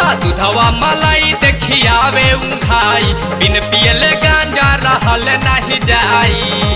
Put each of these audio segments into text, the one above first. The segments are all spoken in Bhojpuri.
दूधवा मलाई देखियावे उठाई बिन पियले गांजा रहल नहीं जाई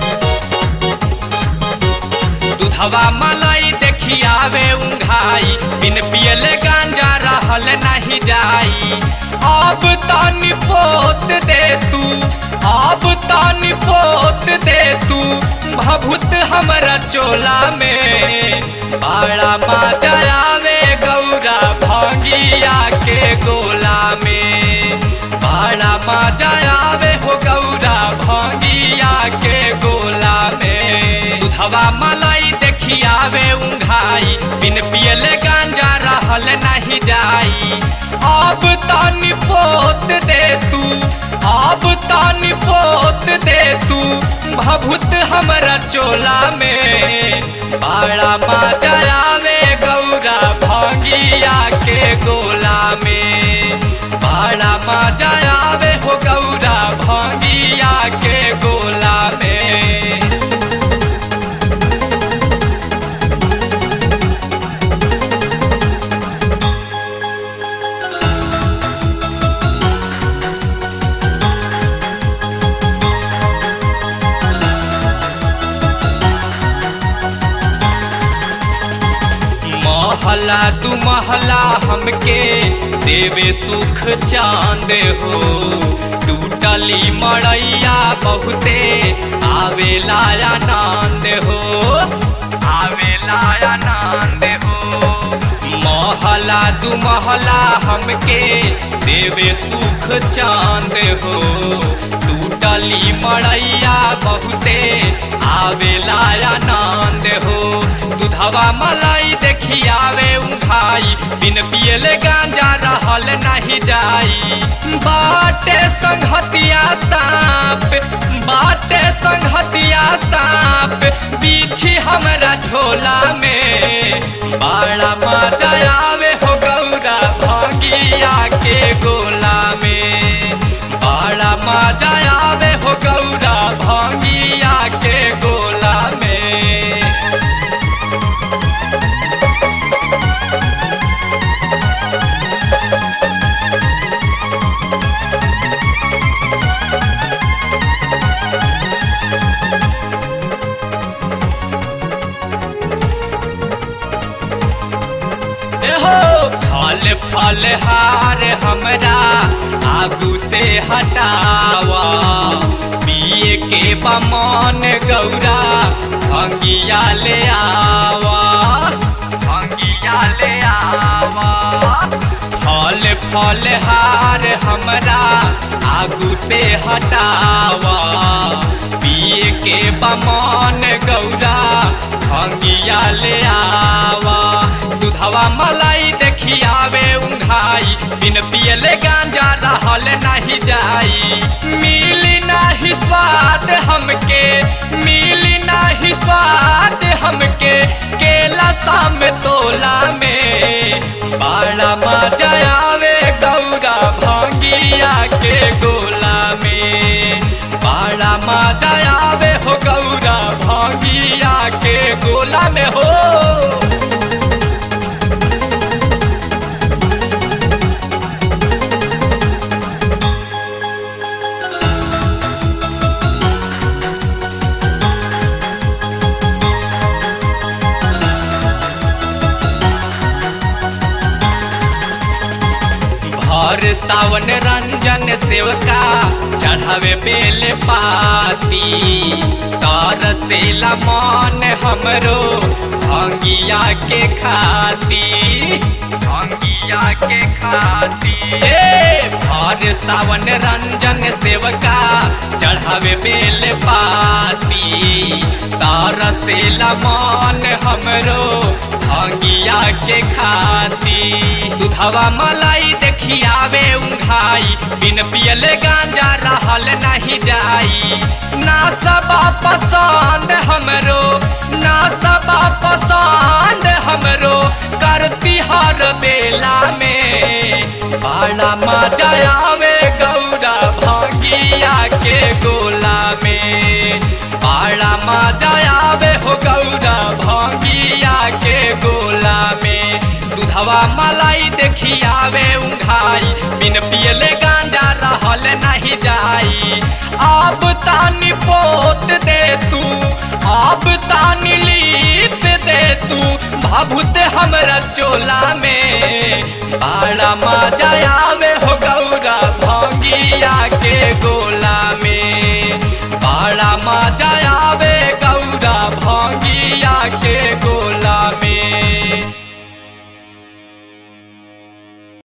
दूधवा मलाई देखियावे उंघाई बिन पियले गांजा रहल नहीं जाई अब तानी पोत दे तू अब तानी पोत दे तू भभूत हमरा चोला में बड़ा मजा आवे गौरा भंगिया के गोला में बड़ा मजा आवे हो गौरा भंगिया के गोला में दूधवा मलाई देखियावे उंघाई बिन पियले गांजा रहल नहीं जाई अब तानी पोत दे तू अब तानी पोत दे तू भभूत हमरा चोला में बड़ा मजा आवे गौरा भंगिया के गोला में बड़ा मजा आवे हो गौरा भंगिया के गोला में महला तू महला हमके देवे सुख चांद हो टूटली मड़ैया बहुते आवेला आनंद हो आवेला आनंद हो महला तू महला हमके देवे सुख चांद हो टूटली मड़ैया बहुते आवेला आनंद हो दूधवा मलाई देखियावे उठाई बिन पियले गांजा रहल नहीं जाई बाटे संघतिया सांप बाटे संघतिया सांप बीछी हमरा झोला में बड़ा मजा आवे हो गौरा भंगिया के गोला में बड़ा मजा आवे हो गौरा भंगिया के गोला में हो फल फल हार हमरा आगू से हटावा पिए के बमन गौरा भंगिया ले आवा भंगिया ले आवा फल फल हार हमरा आगू से हटावा पिए के बमन गौरा भंगिया ले आवा दूधवा मलाई देखियावे उंघाई बिन पियले गांजा रहल नहीं जाई मिली नहीं स्वाद हमके मिली नहीं स्वाद हमके केला साम तोला में बड़ा मजा आवे गौरा भंगिया के गोला में बड़ा मजा आवे हो गौरा भंगिया के गोला में हो भर सावन रंजन सेवका चढ़ावे बेल पाती तर से मन हमरो भंगिया के खाती भंगिया के खाती ए भर सावन रंजन सेवका चढ़ावे बेल पाती तर से मन हमरो भंगिया के खाती दूधवा मलाई देखियावे उंघाई बिन पियले गांजा रहल नहीं जाई ना सबा पसंद हमरो ना सबा पसंद हमरो करती हर बेला में बड़ा मजा आवे गौरा भंगिया के गोला में बड़ा मजा आवे हो गौरा भंगिया के गोला में दूधवा मलाई देख खियावे उंघाई बिन पियले गांजा रहल नहीं जाई अब तानी पोत दे तू अब तानी लीप दे तू भाभूत हमरा चोला में बड़ा मजा आवे हो गौरा भंगिया के गोला में बड़ा मजा